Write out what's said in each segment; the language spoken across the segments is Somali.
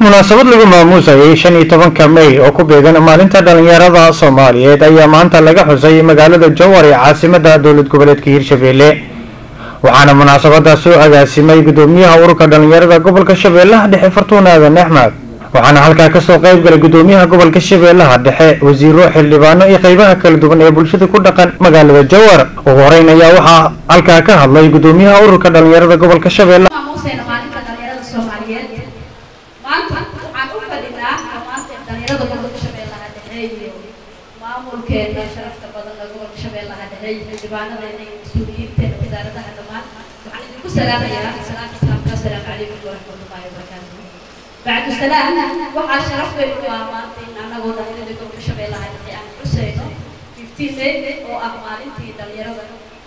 munaasabad lagu maamuusayay shan iyo tobanka may oo ku beegan maalinta dhalinyarada soomaaliyeed ayaa maanta laga xusay magaalada jowhar ee caasimada dowlad goboleedka hirshabelle waxaana munaasabada soo agaasimay gudoomiyaha ururka dhalinyarada gobolka shabeellaha dhexe fartuun aadan axmed waxaana halkaa kasoo qayb galay gudoomiyaha gobolka shabeellaha dhexe wasiiro xildhibaano iyo qeybaha kala duwan ee bulshada ku dhaqan magaalada jowhar ugu horeyn ayaa waxaa halkaa ka hadlay gudoomiyaha ururka dhalinyarada gobolka shabeellaha maamuusayna maalinta dhalinyarada soomaaliyeed maanta waxaan u fadhinaa maanta dhalinyarada gobolka shabeellaha dhexe iyo maamulkeena sharafta badan ee gobolka shabeellaha dhexe iyo xildhibaanadeena iyo mas-uuliyiinteena wasaaradaha dhammaan waxaan idinku salaamayaa salaamka islaamka assalaamu calaykum waraxmatullaahi wabarakaatuh bacdu salaam waxaa sharaf weyn u ah maanta in annagoo dhalinyarada gobolka shabeellaha dhexe aan xusayno 15 May oo ah maalintii dhalinyarada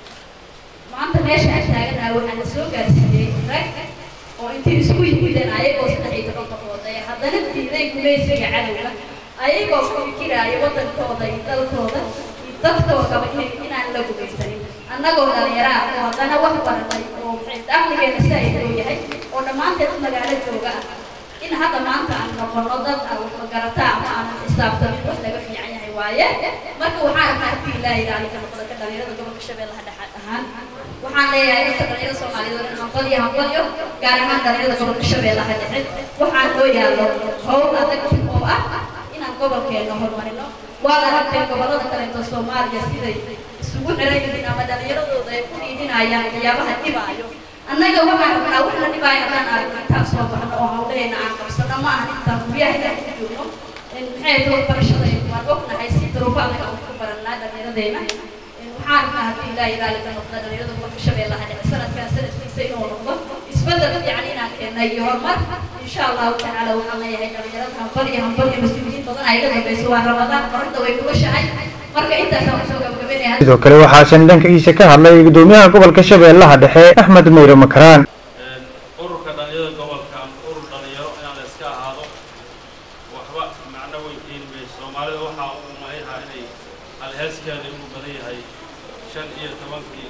maanta meesha aan taaganahay waxaa la soo gaarsiiyey rag oo intii isku yimideen ayagoo saddex iyo toban qofood ee haddana diiday gumaysiga cadowga ayagoo ku fikiraya waddankooda iyo dalkooda iyo dadkoodaba inay inaan la gumaysanin annagoo dhallinyaraha oo haddana wax baranay oo aqligeena saa loo yahay oo dhammaanteed magaalo jooga ah in hadda maanta aan noqono dad aan wax magarataa ama aanan xisaabtamin wax laga fiican yahay waaye marka waxaan rabnaa haddii ilaaha ilaali ka noqda ka dhalinyarada gobolka shabeellaha dhexe ahaan waxaan leeyahay dadka dhalinyarada soomaaliyeed oo dhan hanqalyo hanqalyo gaar ahaan dhalinyarada gobolka shabeellaha dhexe waxaan loo yaallo howl adag oo ah inaan gobolkeena horumarino waa la rabteen gobollada kaleeto soomaaliya siday isugu xiran yihiin ama dhalinyaradooda ay ku dhiidinayaan waxyaabaha dhibaayo annaga waxaan rabnaa wax la dhibaayo haddaan aragno intaan soo baxno oo hawleena aan qabsano ma ahan intaan guryaha inaan ku joogno maxay tahay barashada waan ognahay si duruufo adag aan ku barannaa dhallinyaradeenna waxaan rabnaa haddii ilaaha ilaali ka noqda dhalinyarada gobolka shabeellaha dhexe sanadkan sanadkiisa inuu noqdo isbedel fiican inaan keennay iyo horumar insha allahu tacaala waxaan leeyahay dhalinyarada hambal iyo hambal iyo mas-uuliyiin badan ay iga dambayso waa ramadaan qorinta way kugashahay marka intaasaan kusoo gabagabeynaya sidoo kale waxaasan dhankiisa ka hadlay gudoomiyaha gobolka shabeellaha dhexe axmed meyre makaraan ururka dhalinyarada gobolka ama urur dhalinyaro inaan la iska ahaado waxba macno weyn keeni mayso soomaalida waxaa u malayaha inay alheeskeeda inuu badan yahay shan iyo tobankii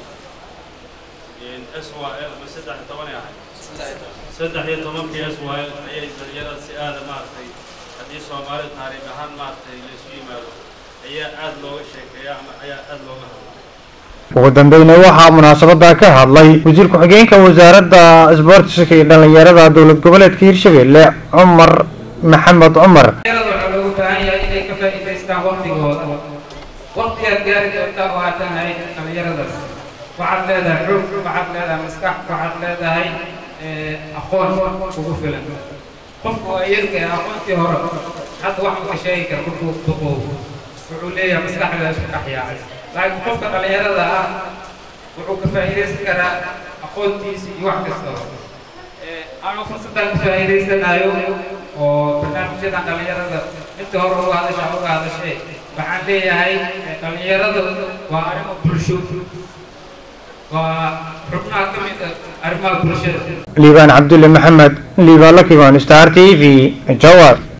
s y l ama saddex iyo tobanay ahay saddex iyo tobankii s y l ayay dhalinyarada si aada maaragtay haddii soomaalida taariikh ahaan maaragtay laysu yimaado ayaa aada looga sheekeeya ama ayaa aada looga hadla ugu dambeyna waxaa munaasabada ka hadlay wasiir ku-xigeenka wasaaradda isboortiska iyo dhalinyarada dowlad goboleedka hirshabelle cumar maxamed cumar dhalinyarada waxaa loogu baahan yahay inay ka faa'iidaystaan waqtigooda waqtigaad gaari doontaa oo aad tahay dhalinyaradaas waxaad leedahay xoog waxaad leedahay maskax waxaad leedahay aqoon kugu filan qofku waa yarka aqoontii hore hadda wax uu ka sheegi kara markuu duqoobo wuxuu leeyahay maskaxda isku dhex yaacay laakiin qofka dhalinyarada ah wuxuu ka faa'iidaysan karaa aqoontiisa iyo wax kastaba ama fursadaan ka faa'iidaysanayo oo barnaamijyadan dhalinyarada inta hore uga hadasha uga hadashay waxaan leeyahay dhalinyarada waa arrimo bulsho waa xubnaha ka mid ah arrimaha bulshada liibaan cabdulle maxamed liibaan lakiban star t v jowar